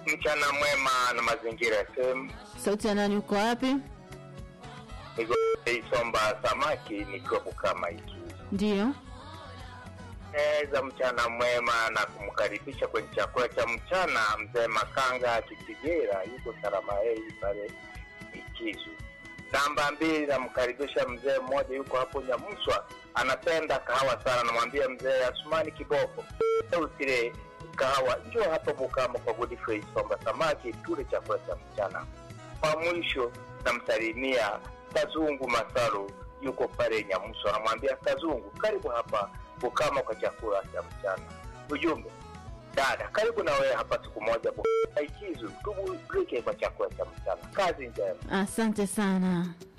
Mchana mwema na mazingira ya sehemu Sauti ya nani, uko wapi? Isomba samaki nikiwa Bukama hiki Ndiyo. za mchana mwema na kumkaribisha kwenye chakula cha mchana mzee Makanga Kitigera yuko salama hei pale Ikizu. Namba mbili namkaribisha mzee mmoja yuko hapo Nyamuswa anapenda kahawa sana, namwambia mzee Asumani Kiboko usile kahawa, njoo hapa Bukama kwa Godfrey Isomba samaki tule chakula cha mchana. Kwa mwisho namsalimia Kazungu Masaru yuko pale Nyamuswa, namwambia Kazungu, karibu hapa Bukama kwa chakula cha mchana. Ujumbe, dada, karibu na wewe hapa siku moja Bukama Ikizu, tuburudike kwa chakula cha mchana. Kazi njema. Asante sana.